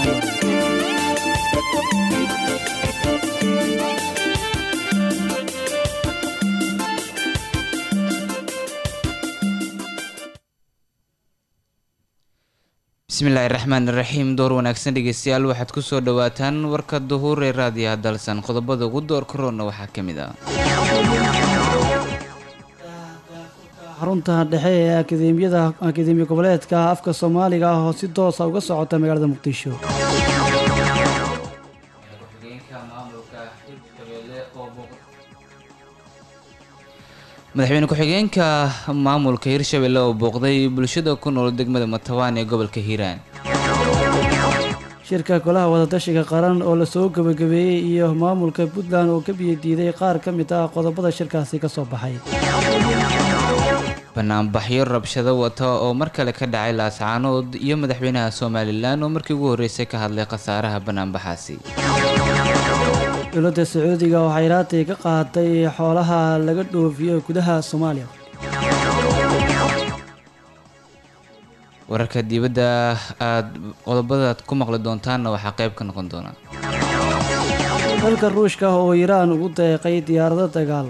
kismaayo bismillaahi raxmaan iraxiim door wanaagsan dhegeystayaal waxaad kusoo dhawaataan warka duhuur ee raadiyaha dalsan qodobada ugu door karoona waxaa ka mid ah xarunta dhexe ee akademiyada akademiya goboleedka afka soomaaliga ah oo si toosa uga socota magaalada muqdisho madaxweyne ku-xigeenka maamulka hirshabelle oo booqday bulshada ku nool degmada matabaan ee gobolka hiiraan shirka golaha wadatashiga qaran oo lasoo gebagabeeyey iyo maamulka puntland oo ka biyadiiday qaar ka mid ah qodobada shirkaasi ka soo baxay banaanbaxyo rabshado wata oo mar kale ka dhacay laascaanood iyo madaxweynaha somalilan oo markii ugu horreysay ka hadlay khasaaraha banaanbaxaasi dowladda sacuudiga oo xayraatay ka qaaday xoolaha laga dhoofiyo gudaha soomaaliya wararka dibadda aada qodobadaad ku maqli doontaanna waxaa qayb ka noqon doona dalka ruushka oo iiraan ugu deeqay diyaarado dagaal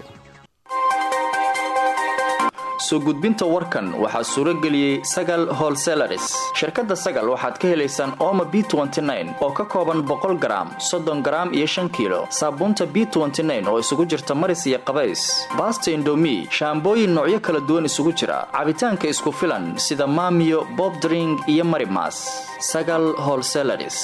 soo gudbinta warkan waxaa suuro geliyey sagal holselaris shirkadda sagal waxaad ka helaysaan ooma b oo ka kooban boqol garaam soddon garaam iyo shan kiilo saabuunta b oo isugu jirta maris iyo qabays baasta indomi shaambooyin noocyo kala duwan isugu jira cabitaanka isku filan sida maamiyo bobdring iyo marimas sagal holselaris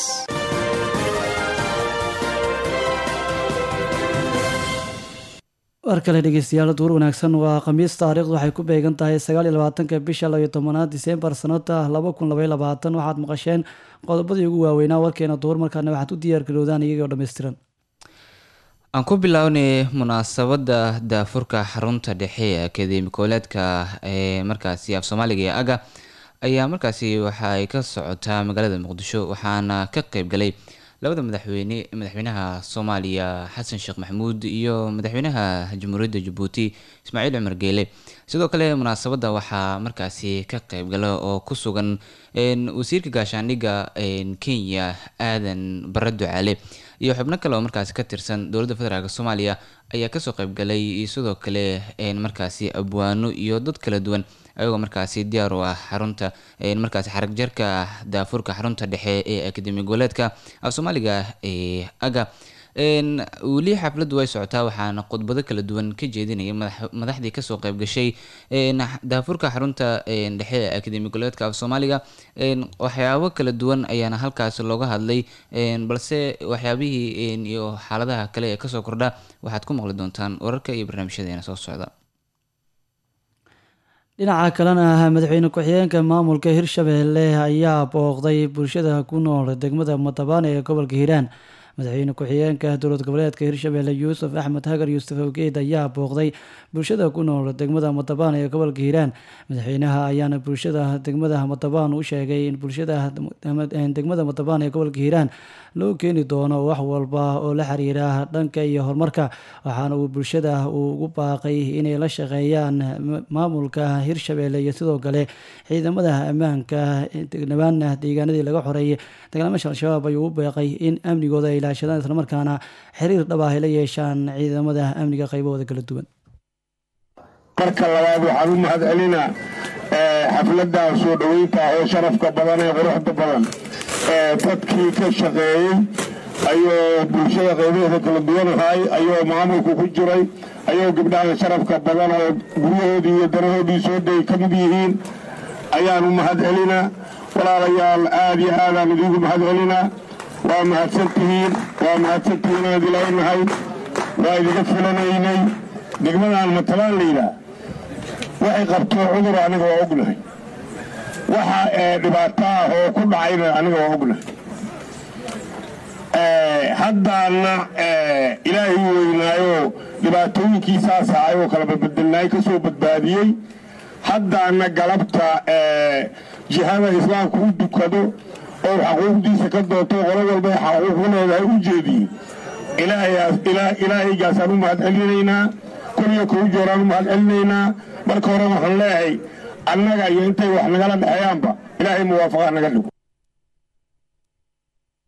war kale dhegeystayaal duur wanaagsan waa khamiis taariikhdu waxay ku beegan tahay sagaal iyo labaatanka bisha labayo tobanaad diseembar sanada laba kun labaiyo labaatan waxaad maqasheen qodobadii ugu waaweynaa warkeena duur markaana waxaad u diyaargarowdaan iyagoo dhammaystiran aan ku bilownay munaasabadda daafurka xarunta dhexe ee akademi kooleedka ee markaasi af soomaaliga ee aga ayaa markaasi waxa ay ka socotaa magaalada muqdisho waxaana ka qeyb galay labada madaxweyne madaxweynaha soomaaliya xasan sheekh maxamuud iyo madaxweynaha jamhuuriyadda jabuuti ismaaciil cumar geele sidoo kale munaasabadda waxaa markaasi ka qeybgala oo ku sugan wasiirka gaashaandhigga kenya aadan bare ducaale iyo xubno kale oo markaasi ka tirsan dowladda federaalk soomaaliya ayaa kasoo qeybgalay iyo sidoo kale markaasi abwaano iyo dad kala duwan ayagoo markaasi diyaar u ah xarunta markaasi xarag jarka daafurka xarunta dhexe ee akademi goboleedka af soomaaliga ee aga weli xafladdu way socotaa waxaana khudbado kala duwan ka jeedinaya madaxdii kasoo qeyb gashay daafurka xarunta dhexe ee akademi goboleedka af soomaaliga waxyaabo kala duwan ayaana halkaas looga hadlay balse waxyaabihii iyo xaaladaha kale ee kasoo kordha waxaad ku maqli doontaan wararka iyo barnaamijyadeena soo socda dhinaca kalena madaxweyne ku-xigeenka maamulka hirshabelle ayaa booqday bulshada ku nool degmada matabaan ee gobolka hiiraan madaxweyne ku-xigeenka dowlad goboleedka hirshabelle yuusuf axmed hagar yuusuf awgeed ayaa booqday bulshada ku nool degmada matabaan ee gobolka hiiraan madaxweynaha ayaana bulshada degmada matabaan u sheegay in bulshada degmada matabaan ee gobolka hiiraan loo keeni doono wax walba oo la xiriira dhanka iyo horumarka waxaana uu bulshada uu ugu baaqay inay la shaqeeyaan maamulka hirshabelle iyo sidoo kale ciidamada ammaanka dhawaana deegaanadii laga xoreeyay dagaalmasha al-shabaab ayuu u beeqay in amnigooda ay ilaashadaan islamarkaana xiriir dhab ah ay la yeeshaan ciidamada amniga qaybahooda kala duwan marka labaad waxaan u mahad celinaa xafladda soo dhoweynta oo sharafka badan ee quruxda badan dadkii ka shaqeeyey ayuu bulshada qaybaheeda kala duwanahay ayuu maamulku ku jiray ayuu gabdhaha sharafka badan oo guryahoodii iyo danahoodii soo day ka mid yihiin ayaan u mahad celinaa walaalayaal aad iyo aadaan idiinku mahad celinaa waa mahadsantihiin waa mahadsantihiin aan dilawnahay waa idinka filanaynay degmadaan matalaan layidhaah waxay qabto cudur aniga waa ognahay waxa dhibaato ah oo ku dhacayna aniga waa ognahay haddaana ilaahay weynaayo dhibaatooyinkiisaas ahay oo kala badbedelnaay ka soo badbaadiyey haddaana galabta jihada islaamku u dukado oo xaquuqdiisa ka doonto qolo walba xaquuq u leedahay u jeediye ilaahaygaasaan u mahad celinaynaa koliyo kuu jooraan u mahad celinaynaa marka hore waxaan leeyahay annaga iyo intay wax nagala dhexeeyaanba ilaahay muwaafaqa naga dhigo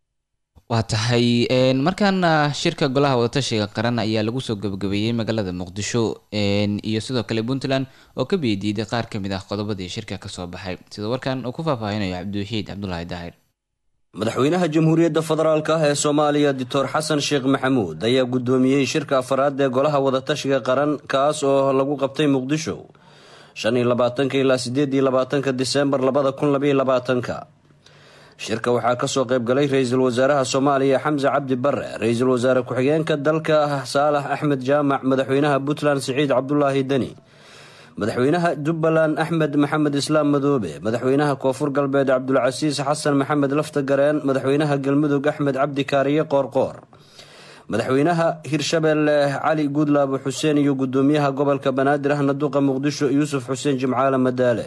waa tahay markaana shirka golaha wadatashiga qaran ayaa lagu soo gabagabeeyey magaalada muqdisho iyo sidoo kale puntland oo ka biyadiiday qaar kamid ah qodobadii shirka kasoo baxay sida warkan uu ku faahfaahinayo cabdiwaxiid cabdulaahi daahir madaxweynaha jamhuuriyadda federaalk ah ee soomaaliya doctor xasan sheekh maxamuud ayaa guddoomiyey shirka afaraad ee golaha wadatashiga qaran kaas oo lagu qabtay muqdisho shan iyo labaatanka ilaa sideed iyo labaatanka disembar labada kun labaiyo labaatanka shirka waxaa kasoo qaybgalay ra-iisul wasaaraha soomaaliya xamse cabdi bare ra-iisul wasaare ku-xigeenka dalka saalax axmed jaamac madaxweynaha puntland siciid cabdulaahi deni madaxweynaha jubbaland axmed maxamed islaam madoobe madaxweynaha koonfur galbeed cabdulcasiis xasan maxamed lafta gareen madaxweynaha galmudug axmed cabdi kaariye qoorqoor madaxweynaha hirshabeelle cali guudlaabo xuseen iyo gudoomiyaha gobolka banaadir ahna duqa muqdisho yuusuf xuseen jimcaale madaale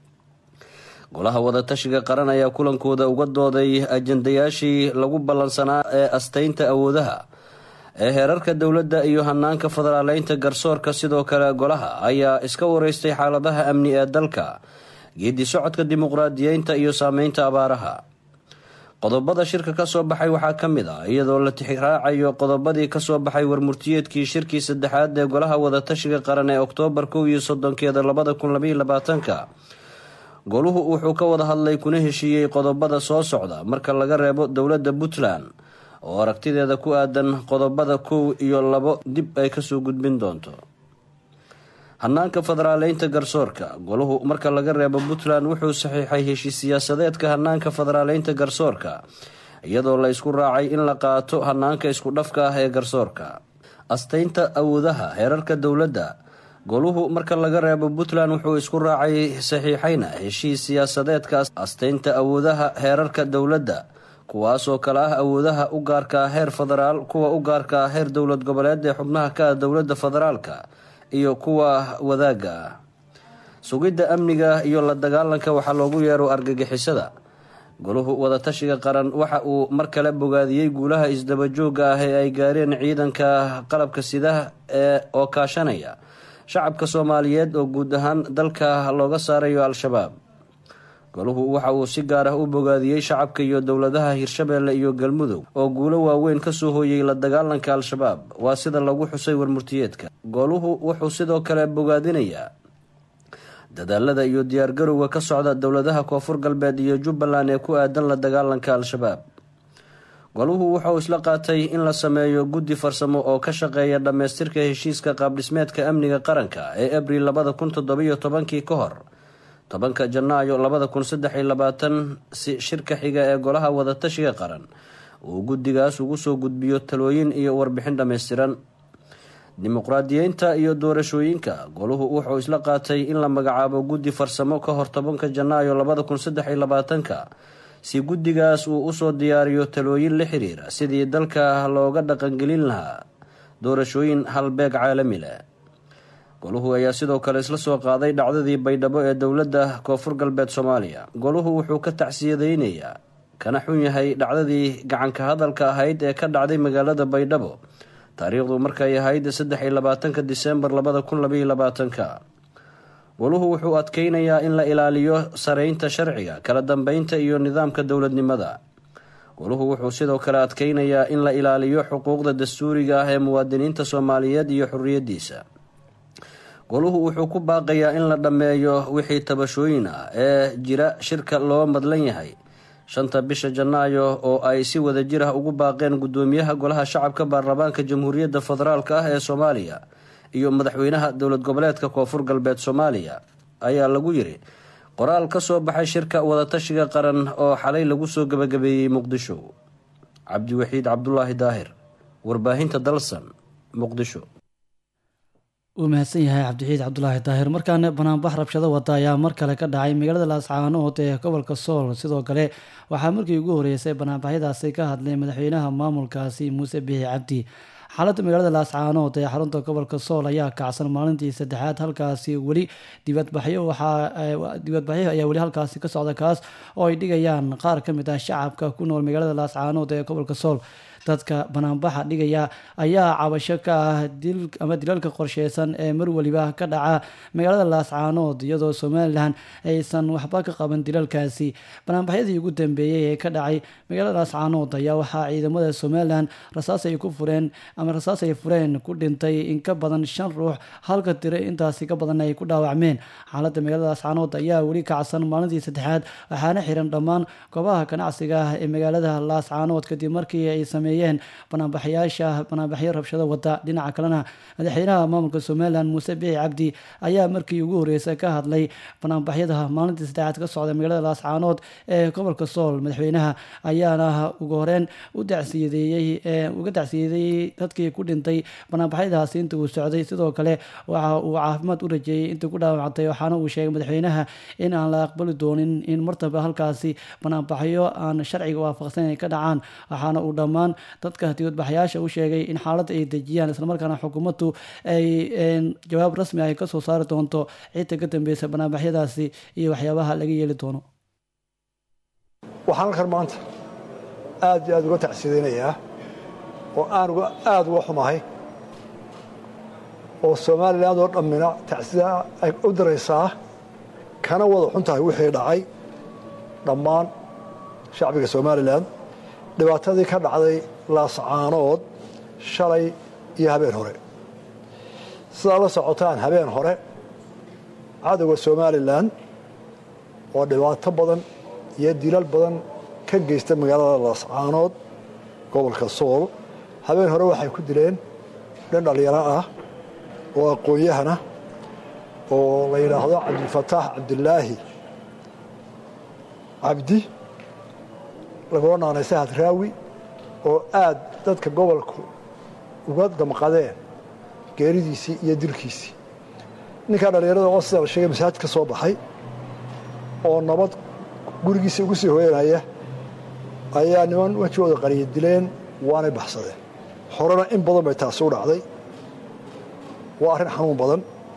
golaha wadatashiga qaran ayaa kulankooda uga dooday ajandayaashii lagu ballansanaa ee asteynta awoodaha ee heerarka dowladda iyo hanaanka federaaleynta garsoorka sidoo kale golaha ayaa iska wareystay xaaladaha amni ee dalka geedi socodka dimuqraadiyeynta iyo saameynta abaaraha qodobada shirka kasoo baxay waxaa ka mid ah iyadoo la tixraacayo qodobadii kasoo baxay warmurtiyeedkii shirkii saddexaad ee golaha wadatashiga qaran ee oktoobar kow iyo soddonkeeda labada kun labaiyo labaatanka goluhu wuxuu ka wada hadlay kuna heshiiyey qodobada soo socda marka laga reebo dowladda puntland oo aragtideeda ku aadan qodobada kow iyo labo dib ay kasoo gudbin doonto hanaanka federaaleynta garsoorka goluhu marka laga reebo puntland wuxuu saxiixay heshiis siyaasadeedka hanaanka federaaleynta garsoorka iyadoo la isku raacay in la qaato hanaanka isku dhafka ah ee garsoorka asteynta awoodaha heerarka dowladda goluhu marka laga reebo puntland wuxuu isku raacay saxiixayna heshiis siyaasadeedka asteynta awoodaha heerarka dowladda kuwaasoo kale ah awoodaha u gaarka ah heer federaal kuwa u gaarka ah heer dowlad goboleed ee xubnaha ka ah dowladda federaalka iyo kuwa wadaaga ah sugidda amniga iyo la dagaalanka waxaa loogu yeero argagixisada goluhu wadatashiga qaran waxa uu mar kale bogaadiyey guulaha isdabajooga ah ee ay gaareen ciidanka qalabka sidaha ee oo kaashanaya shacabka soomaaliyeed oo guud ahaan dalka looga saarayo al-shabaab goluhu waxa uu si gaar ah u bogaadiyey shacabka iyo dowladaha hirshabeelle iyo galmudug oo guulo waaweyn kasoo hooyey la dagaalanka al-shabaab waa sida lagu xusay warmurtiyeedka goluhu wuxuu sidoo kale bogaadinayaa dadaalada iyo diyaargarowga ka socda dowladaha koonfur galbeed iyo jubbaland ee ku aadan la dagaalanka al-shabaab goluhu wuxuu isla qaatay in la sameeyo guddi farsamo oo ka shaqeeya dhammaystirka heshiiska qaabdhismeedka amniga qaranka ee abril labada kun toddobiyo tobankii ka hor tobanka janaayo labada kun saddex iyo labaatan si shirka xiga ee golaha wadatashiga qaran uu guddigaas ugu soo gudbiyo talooyin iyo warbixin dhammaystiran dimuqraadiyeynta iyo doorashooyinka goluhu wuxuu isla qaatay in la magacaabo guddi farsamo ka hor tobanka janaayo labada kun saddex iyo labaatanka si guddigaas uu usoo diyaariyo talooyin la xiriira sidii dalka looga dhaqangelin lahaa doorashooyin halbeeg caalami leh goluhu ayaa sidoo kale isla soo qaaday dhacdadii baydhabo ee dowladda koonfur galbeed soomaaliya goluhu wuxuu ka tacsiyadeynayaa kana xun yahay dhacdadii gacanka hadalka ahayd ee ka dhacday magaalada baydhabo taariikhdu markay ahayd saddex iyo labaatanka disembar labada kun labaiyo labaatanka goluhu wuxuu adkeynayaa in la ilaaliyo sareynta sharciga kala dambeynta iyo nidaamka dowladnimada goluhu wuxuu sidoo kale adkeynayaa in la ilaaliyo xuquuqda dastuuriga ah ee muwaadiniinta soomaaliyeed iyo xorriyadiisa goluhu wuxuu ku baaqayaa in la dhammeeyo wixii tabashooyin ah ee jira shirka loo madlan yahay shanta bisha janaayo oo ay si wada jir ah ugu baaqeen guddoomiyaha golaha shacabka baarlamaanka jamhuuriyadda federaalk ah ee soomaaliya iyo madaxweynaha dowlad goboleedka koonfur galbeed soomaaliya ayaa lagu yiri qoraal ka soo baxay shirka wadatashiga qaran oo xalay lagu soo gabagabeeyey muqdisho cabdiwaxiid cabdulaahi daahir warbaahinta dalsan muqdisho uu mahadsan yahay cabdixiid cabdulaahi daahir markaana banaanbax rabshado wada ayaa mar kale ka dhacay magaalada laascaanood ee gobolka sool sidoo kale waxaa markii ugu horeysay banaanbaxyadaasi ka hadlay madaxweynaha maamulkaasi muuse bixi cabdi xaaladda magaalada laascaanood ee xarunta gobolka sool ayaa kacsan maalintii saddexaad halkaasi weli dibadbaxyo waxaa dibadbaxyo ayaa weli halkaasi ka socda kaas oo ay dhigayaan qaar ka mid ah shacabka ku nool magaalada laascaanood ee gobolka sool dadka banaanbaxa dhigaya ayaa cabasho ka ah dil ama dilalka qorsheysan ee mar weliba ka dhaca magaalada laascaanood iyadoo somalilan aysan waxba ka qaban dilalkaasi banaanbaxyadii ugu dambeeyey ee ka dhacay magaalada laascaanood ayaa waxaa ciidamada somalilan rasaas ay ku fureen ama rasaas ay fureen ku dhintay in ka badan shan ruux halka tiro intaasi ka badan ay ku dhaawacmeen xaaladda magaalada laascaanood ayaa weli kacsan maalintii saddexaad waxaana xiran dhammaan goobaha ganacsiga ah ee magaalada laascaanood kadib markii ay sameeyeen banaanbaxyaasha banaanbaxyo rabshado wada dhinaca kalena madaxweynaha maamulka somalilan muuse bici cabdi ayaa markii ugu horreysay ka hadlay banaanbaxyada maalintii saddexaad ka socda magaalada laascaanood ee gobolka sool madaxweynaha ayaana ugu horeen u dacsiyadeeyey uga dacsiyadeeyey dadkii ku dhintay banaanbaxyadaasi inta uu socday sidoo kale waxa uu caafimaad u rajeeyey intii ku dhaawactay waxaana uu sheegay madaxweynaha in aan la aqbali doonin in martaba halkaasi banaanbaxyo aan sharciga waafaqsan ay ka dhacaan waxaana uu dhammaan dadka dibadbaxyaasha u sheegay in xaaladda ay dejiyaan islamarkaana xukuumaddu ay jawaab rasmi ay kasoo saari doonto cidda ka dambeysa banaanbaxyadaasi iyo waxyaabaha laga yeeli doono waxaan halkan maanta aad iyo aad uga tacsiyadaynayaa oo aan aada uga xumahay oo somalilan oo dhammina tacsida ay u diraysaa kana wada xun tahay wixii dhacay dhammaan shacbiga somalilan dhibaatadii ka dhacday laascaanood shalay iyo habeen hore sidaa la socotaan habeen hore cadowga somalilan oo dhibaato badan iyo dilal badan ka geysta magaalada laascaanood gobolka sool habeen hore waxay ku dileen dhan dhallinyaro ah oo aqoon-yahana oo la yidhaahdo cabdilfataax cabdilaahi cabdi lagula naanay sahad raawi oo aad dadka gobolku uga damqadeen geeridiisii iyo dilkiisii ninkaa dhallinyarada oo sida la sheegay masaajid ka soo baxay oo nabad gurigiisa ugu sii hooyanaya ayaa niman wejigooda qariya dileen waanay baxsadeen horena in badan bay taasi u dhacday waa arrin xanuun badan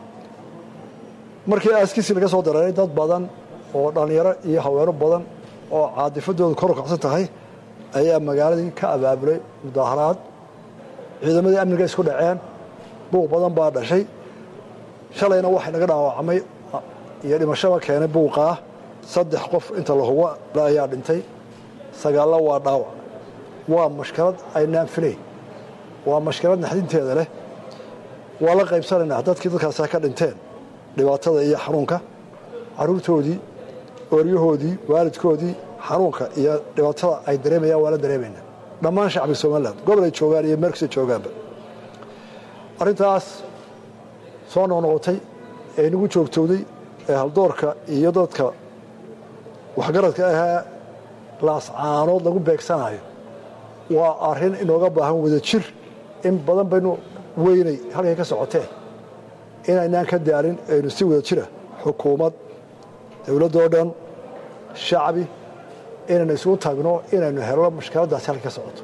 markii aaskiisii laga soo dareeray dad badan oo dhallinyaro iyo haweeno badan oo caadifadoodu kor u kacsan tahay ayaa magaaladii ka abaabulay mudaaharaad ciidamadii amniga isku dhaceen buuq badan baa dhashay shalayna waxay naga dhaawacmay iyo dhimashaba keenay buuqaa saddex qof inta la hubo ayaa dhintay sagaallo waa dhaawac waa mashkalad aynaan filayn waa mashkalad naxdinteeda leh waa la qaybsanaynaa dadkii dadkaasa ka dhinteen dhibaatada iyo xanuunka caruurtoodii ooryahoodii waalidkoodii xanuunka iyo dhibaatada ay dareemayaan waa la dareemaynaa dhammaan shacbiga somalilan gobol ay joogaan iyo meelkasta joogaanba arrintaas soo noqnoqotay ee nagu joogtowday ee haldoorka iyo dadka waxgaradka ahee laascaanood lagu beegsanayo waa arrin inooga baahan wada jir in badan baynu weynay halkay ka socoteen inaynaan ka daalin aynu si wada jira xukuumad dowladdoo dhan shacbi inaynu isugu tagno inaynu helno mashkaladdaasi halkay ka socoto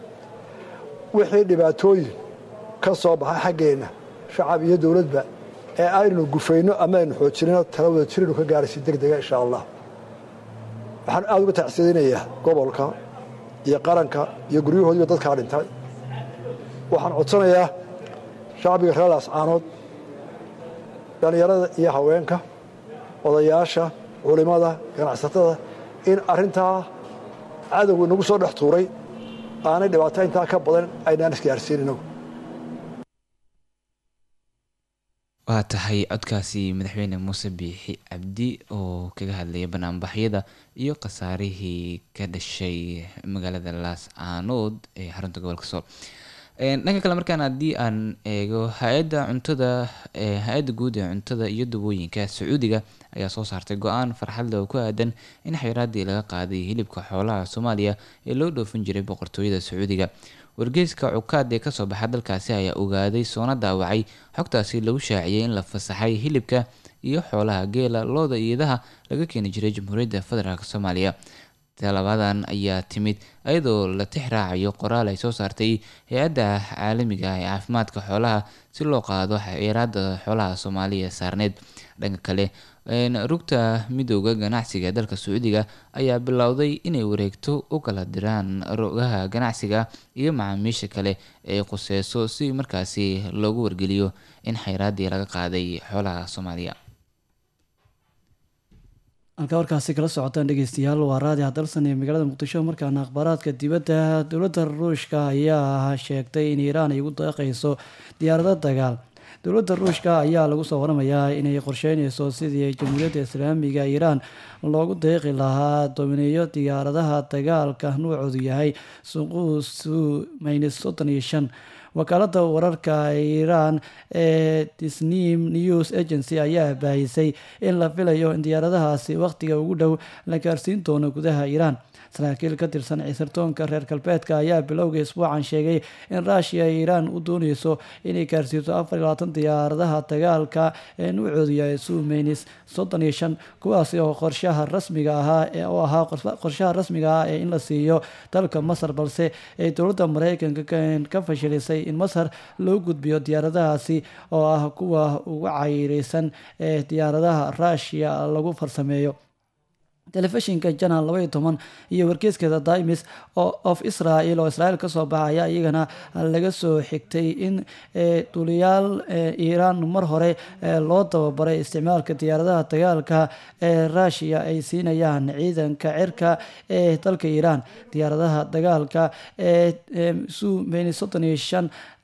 wixii dhibaatooyin ka soo baxay xaggeenna shacab iyo dowladba ee aynu gufayno ama aynu xoojinino tala wada jiraynu ka gaaraysi deg dega insha allah waxaan aada uga tacsidaynayaa gobolka iyo qaranka iyo guryahoodiiba dadkaa dhintay waxaan codsanayaa shacbiga reer laascaanood dhallinyarada iyo haweenka odayaasha culimmada ganacsatada in arrintaa cadowga inagu soo dhex tuuray aanay dhibaato intaa ka badan aynaan isgaarsiin inagu waa tahay codkaasi madaxweyne muuse biixi cabdi oo kaga hadlaya banaanbaxyada iyo khasaarihii ka dhashay magaalada laascaanood ee xarunta gobolka sool dhanka kale markaan haddii aan eego hay-adda cuntada hay-adda guud ee cuntada iyo dubooyinka sacuudiga ayaa soo saartay go-aan farxadle oo ku aadan in xayiraaddii laga qaaday hilibka xoolaha soomaaliya ee loo dhoofin jiray boqortooyada sacuudiga wargeyska cukaad ee kasoo baxa dalkaasi ayaa ogaaday soona daawacay xogtaasi lagu shaaciyey in la fasaxay hilibka iyo xoolaha geela looda iyadaha laga keeni jiray jamhuuriyadda federaalk soomaaliya talabadan ayaa timid iyadoo la tix raacayo qoraal ay soo saartay hay-adda caalamiga ah ee caafimaadka xoolaha si loo qaado xeeraada xoolaha soomaaliya saarneed dhanka kale rugta midooda ganacsiga ee dalka sacuudiga ayaa bilowday inay wareegto u kala diraan rogaha ganacsiga iyo macaamiisha kale ee quseyso si markaasi loogu wargeliyo in xayraadii laga qaaday xoolaha soomaaliya halkaa warkaasi kala socotaan dhegeystayaal waa raadi hadalsan ee magaalada muqdisho markaana akhbaaraadka dibadda dowladda ruushka ayaa sheegtay in iiraan ay ugu deeqeyso diyaarado dagaal dowladda ruushka ayaa lagu soo waramayaa inay qorsheyneyso sidii jamhuuriyadda islaamiga iiraan loogu deeqi lahaa domineeyo diyaaradaha dagaalka nuucoodu yahay suquusu maynis soddon iyo shan wakaalada wararka iiraan ee disnim news agency ayaa baahisay in la filayo in diyaaradahaasi wakhtiga ugu dhow la gaarsiin doono gudaha iiraan saraakiil ka tirsan ciisartoonka reer galbeedka ayaa bilowga isbuucan sheegay in ruushiya ay iiraan u dooneyso inay gaarsiiso afar iyo labaatan diyaaradaha dagaalka ee nuucoodu yahay sumeynis soddon iyo shan kuwaasi oo qorshaha rasmiga ahaa oo ahaa qorshaha rasmiga ah ee in la siiyo dalka masar balse ay dowladda mareykanka ka fashilisay in masar loo gudbiyo diyaaradahaasi oo ah kuwa ugu cayireysan ee diyaaradaha ruushiya lagu farsameeyo telefishinka janal laba iyo toban iyo wargeyskeeda dimis of israel oo israel kasoo baxaya iyagana laga soo xigtay in duliyaal iiraan mar hore loo tababaray isticmaalka diyaaradaha dagaalka ee ruushiya ay siinayaan ciidanka cirka ee dalka iiraan diyaaradaha dagaalka ee sumeni soddon iyo shan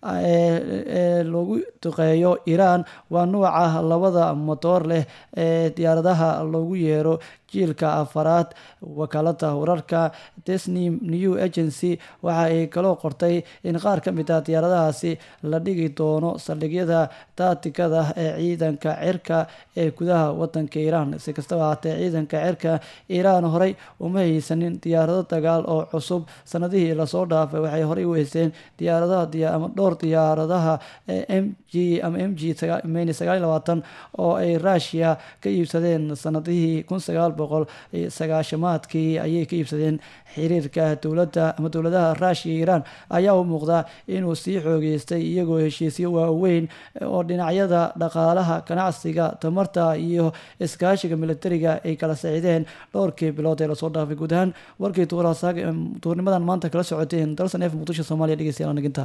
ee lagu duqeeyo iiraan waa nuuca labada motoor leh ee diyaaradaha loogu yeero jiilka afaraad wakaalada wararka disney new agency waxa ay kaloo qortay in qaar ka mid ah diyaaradahaasi la dhigi doono saldhigyada taatikada ee ciidanka cirka ee gudaha wadanka iiraan si kastaba haatee ciidanka cirka iiraan horey uma haysanin diyaarado dagaal oo cusub sanadihii lasoo dhaafay waxay horey u haysteen diyaaradaha ama dhowr diyaaradaha m g ama m g meyni sagaal iyo labaatan oo ay ruushiya ka iibsadeen sanadihii kun sagaal boqol sagaashamaadkii ayay ka iibsadeen xiriirka dowladda ama dowladaha ruushiya iyo iiraan ayaa u muuqda inuu sii xoogeystay iyagoo heshiisyo waaweyn oo dhinacyada dhaqaalaha ganacsiga tamarta iyo iskaashiga militariga ay kala sacideen dhowrkii bilood ee lasoo dhaafay guud ahaan warkii duurnimadan maanta kala socoteen dalsan f muqdisho somalia dhegeystayaal naginta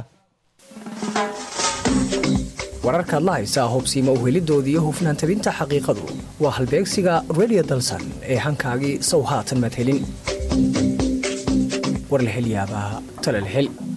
wararkaad la haysaa hubsiima uhelidoodii iyo hufnaan tabinta xaqiiqadu waa halbeegsiga redio dalsan ee hankaagii sow haatan madhelin warlahelyaabaa talalhel